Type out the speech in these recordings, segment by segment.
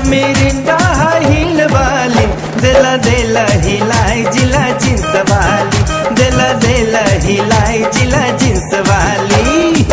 Mirinda हिल वाली दिला दिला हिलाई जिला जींस वाली दिला दिला हिलाई जिला जींस वाली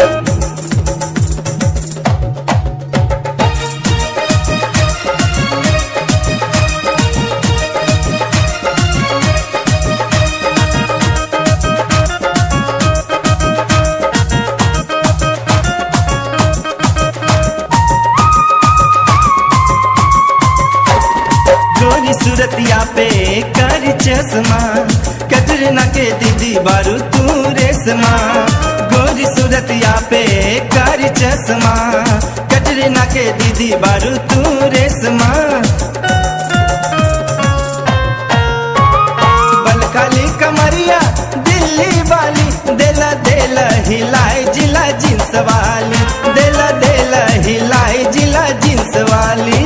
गोरी सूरतिया पे कर चश्मा कटरीना के दीदी बारू तू रेशमा गोरी सूरतिया पे कर चश्मा कटरीना के दीदी बारू तू रेशमा बलकाली कमरिया दिल्ली वाली देला देला हिलाई जिला जींस वाली देला देला हिलाई जिला जींस वाली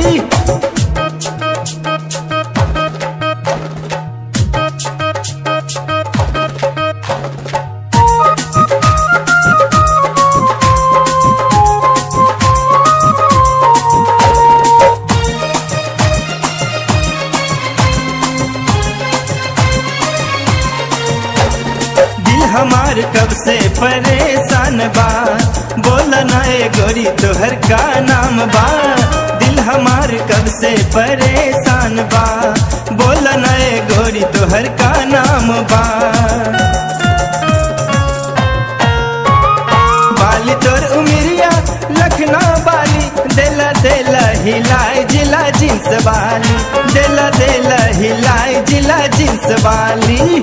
दिल हमार कब से परेशान बा बोल ना ए गोरी तोहर का नाम बा दिल हमार कब से परेशान बा बोल ना ए गोरी तोहर का नाम बा बाली तोर उमिरिया लखना बाली देला देला हिलाई जिला जींस वाली देला देला हिलाई जिला जींस वाली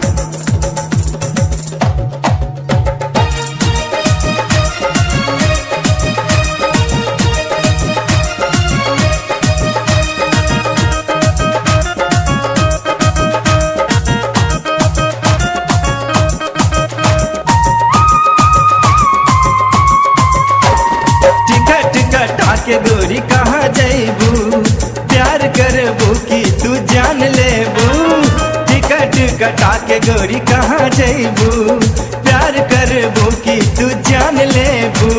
टिकट कटा के गोरी कहाँ जैबू प्यार करबू की तू जान लेबू टिकट कटा के गोरी कहाँ जैबू प्यार करबू की तू जान लेबू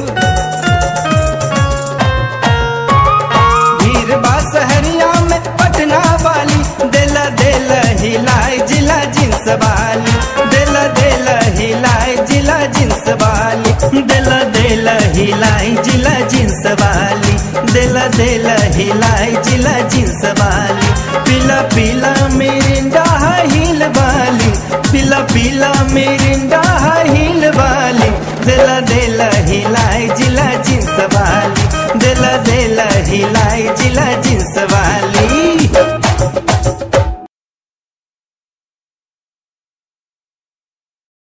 भीड़ बा सहरिया में पटना वाली देला देला हिलाई जिला जींस वाली देला देला हिलाई जिला जींस वाली देला देला हिलाई जिला जींस वाली देला देला हिलाई जिला जींस वाली पीला पीला मिरिंडा हिल वाली पीला पीला मिरिंडा हिल वाली देला देला हिलाई जिला जींस वाली देला देला हिलाई जिला जींस वाली